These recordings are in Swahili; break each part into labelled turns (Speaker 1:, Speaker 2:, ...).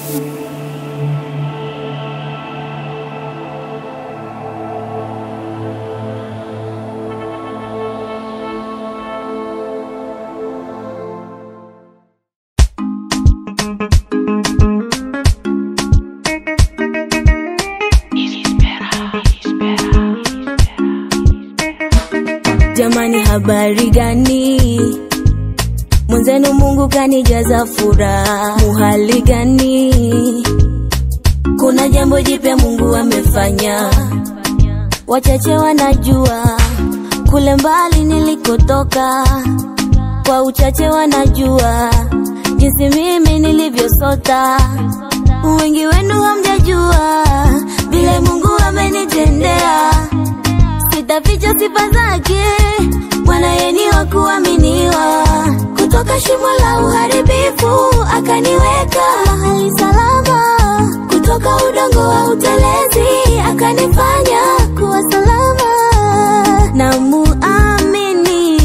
Speaker 1: Jamani, habari gani? Mwenzenu Mungu kanijaza furaha, muhali gani? Kuna jambo jipya Mungu amefanya, wachache wanajua kule mbali nilikotoka, kwa uchache wanajua jinsi mimi nilivyosota. Wengi wenu hamjajua vile Mungu amenitendea sitaficha sifa zake, Bwana yeye ni wa kuaminiwa. Kutoka shimo la uharibifu akaniweka mahali salama, kutoka udongo wa utelezi akanifanya kuwa salama. Na muamini,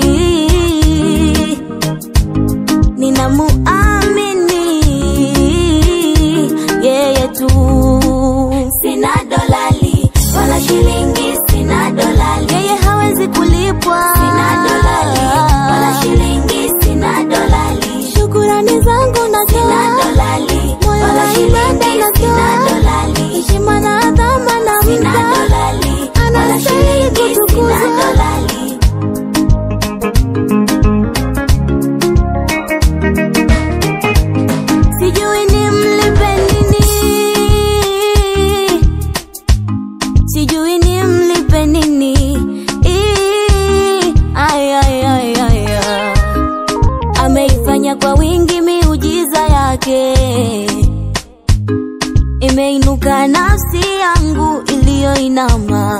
Speaker 1: nina muamini yeye tu, sina dolali wala shilingi, sina dolali, yeye hawezi kulipwa, sina dolali wala shilingi, sina dolali, shukurani zangu natoa, sina dolali moyo wala shilingi, sina dolali, heshima na adhama na sina dolali wala shilingi, sina dolali. Sijui nimlipe nini, sijui nimlipe nini. Ii, ay, ay, ay, ay, ay. Ameifanya kwa wingi miujiza yake, imeinuka nafsi yangu iliyoinama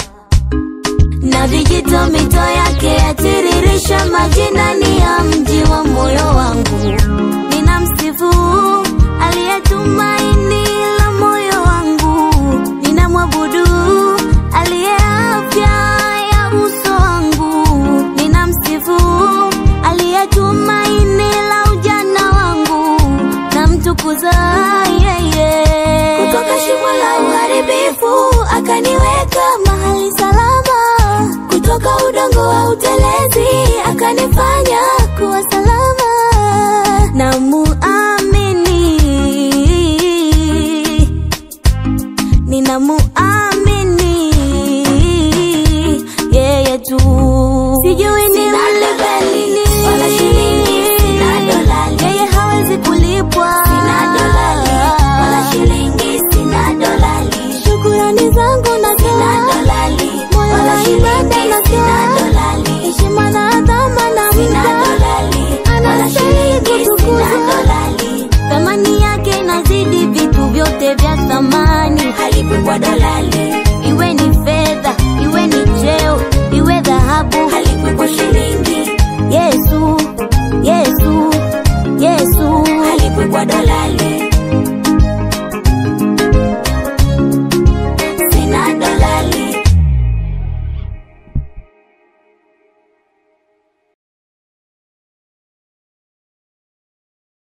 Speaker 1: na vijito mito yake yatiririsha majinani ya mji wa moyo wangu. Ninamsifu aliyetumaini la moyo wangu, ninamwabudu aliye afya ya uso wangu, ninamsifu aliyetumaini la ujana wangu, namtukuza yeye. Kutoka shimo la uharibifu akaniweka mahali salama, kutoka udongo wa utelezi akanifanya kuwa salama.